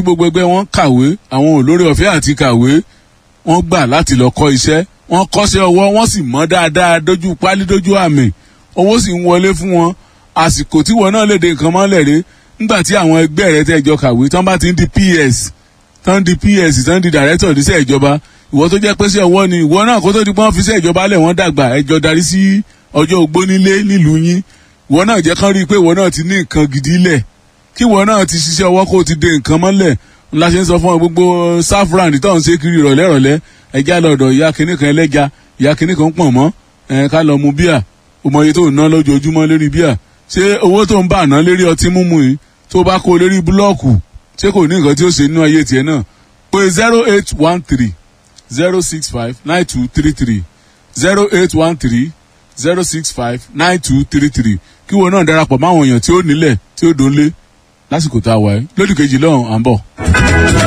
gbogbo ẹgbẹ́ wọn kàwé àwọn olórí ọ̀fẹ́ àti kàwé wọ́n gbà láti lọ kọ́ iṣẹ́ wọ́n kọ́ṣẹ́ ọwọ́ wọ́n sì mọ́ dáadáa dójú pálí dójú àmì owó sì ń wọlé fún wọn àsìkò tí wọn náà lè de nǹkan mọ́lẹ̀ rè nígbà tí àwọn ẹgbẹ́ rẹ tẹ́ jọ kàwé tán bá ti ń di ps tán di ps tán di director níṣẹ́ ìjọba ìwọ tó jẹ́ pé sí ọwọ́ ni ìwọ náà kó tó di pọ́n fi ṣe ìjọba lẹ̀ wọ́n dàgbà ẹjọ́ darí sí ọjọ́ ogbó nílé nílùú yín ìwọ náà jẹ́ kán rí i pé ìwọ náà ti ní nǹkan gidi lẹ̀ kí ìwọ náà ti ṣiṣẹ́ ọwọ́ kó o ti de nǹkan mọ́lẹ̀ ńlá ṣe ń sọ fún ọ gbogbo saffron tó ń ṣe kiri ìrọ̀lẹ́ ìrọ̀lẹ́ ẹja lọ́dọ̀ ìyá kìnnì kan ẹlẹ́ja ìyá kìnnì kan pọ̀ mọ́ ẹ̀ ká lọ mu bíà ọmọ iye tó ń ná lójoojúmọ́ lérí bíà ṣé owó tó ń bà ná lérí ọtí mímu yìí tó bá kó lérí búlọ́ọ̀kù ṣé kò ní nǹkan tí ó ṣe nínú ayé tiẹ̀ náà pé zero eight one three zero six five nine two three three zero eight one three zero six five nine two three three kí wọn náà darapọ̀ máwọn èèyàn tí ó nílẹ̀ tí ó dónlé lásìkò tá a wà yìí lódì kejì lọ́hùn à ń bọ̀.